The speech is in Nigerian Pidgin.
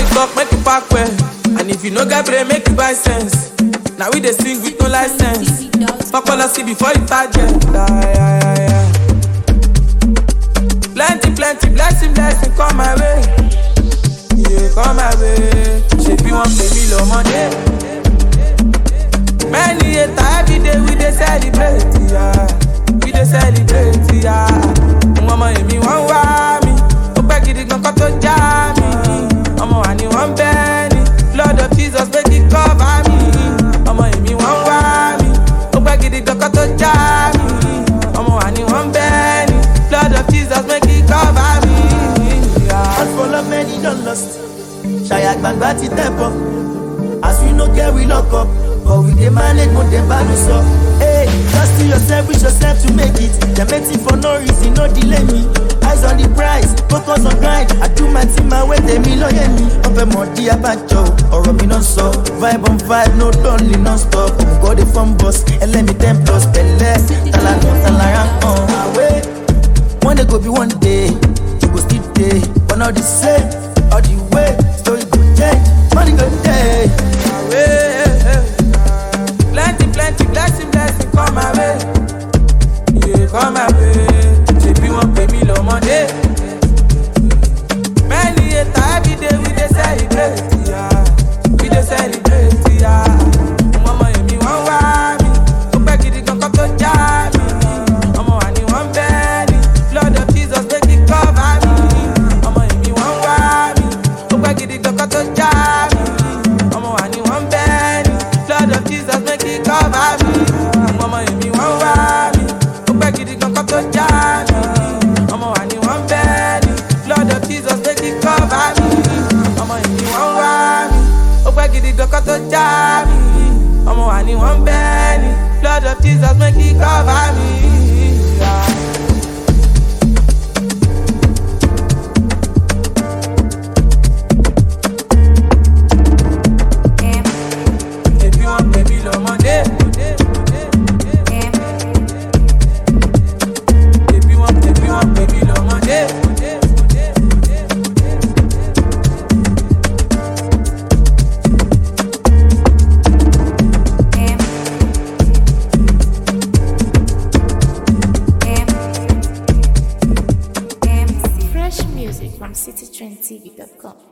you talk, make you pack well. And if you no get brain, make you buy sense. Now we dey sing with no license. Fuck all I see before you target. Yeah, yeah, yeah, yeah. Plenty, plenty, blessing, blessing, come my way. Yeah, come my way. Ṣebí wọ́n pè mí lọ́mọdé. Many a time every day we dey celebrate, yeah. We dey celebrate, yeah. Ọmọ èmi wọ́n wá mi, ó pẹ́ gidi gan kó tó já mi. Ọmọ wa ni wọ́n bẹ́ ni, Lord of Jesus make it cover me. Ọmọ èmi wọ́n wá mi, ó pẹ́ gidi gan kó tó já mi. Ọmọ wa ni wọ́n bẹ́ ni, Lord of Jesus make it cover me. Yeah. As for love, many don't lost. Ṣàyà gbàgbà ti tẹ̀ bọ̀. As we no get, we lock up. But we dey manage, mo dey bá no sọ. Hey, just to yourself, wish yourself to make it. Dem waiting for no reason, no delay me. Eyes on the prize, focus on grind. I do my thing, my way, tèmi lọ́yẹ̀ mi. Ọbẹ̀ mọ̀ di abájọ, ọ̀rọ̀ mi náà sọ. Vibe on vibe, no lonely, non stop. Òmùgọ̀ dey fun bus, ẹlẹ́mi ten plus pẹ̀lẹ́. Tàlànà tàlàrà hàn. Àwẹ̀, one day go be one day, you go still dey. But not the same, all the way, story go change, money go dey. way. Plenty, plenty, blessing, blessing, come my way. Yeah, come my way. Ṣebí wọ́n pè mí lọ́mọdé. Many a time every day we dey celebrate, yeah. We dey celebrate, yeah. Ọmọ èmi wọ́n wá mi, ó pẹ́ gidi gan kó tó já mi. Ọmọ wa ni wọ́n bẹ́ ni, Lord of Jesus make it cover me. Ọmọ èmi wọ́n wá mi, ó pẹ́ gidi gan kó tó já mi. Ọmọ wa ni wọ́n bẹ́ ni, Lord of Jesus make it cover me. Ọmọ èmi wọ́n wá mi, ó pẹ́ gidi gan kó tó já mi. Ọmọ wa ni wọ́n bẹ́ ni, Lord of Jesus make it cover me. Ọmọ èmi wọ́n wá mi, ó pẹ́ gidi gan kó tó já mi. Ọmọ wa ni wọ́n bẹ́ ni, Lord of Jesus make it cover me. Yeah. Ṣebí wọ́n pè mí lọ́mọdé. Ṣebí wọ́n ṣebí wọ́n pè mí lọ́mọdé. Fresh music from citytrendtv.com.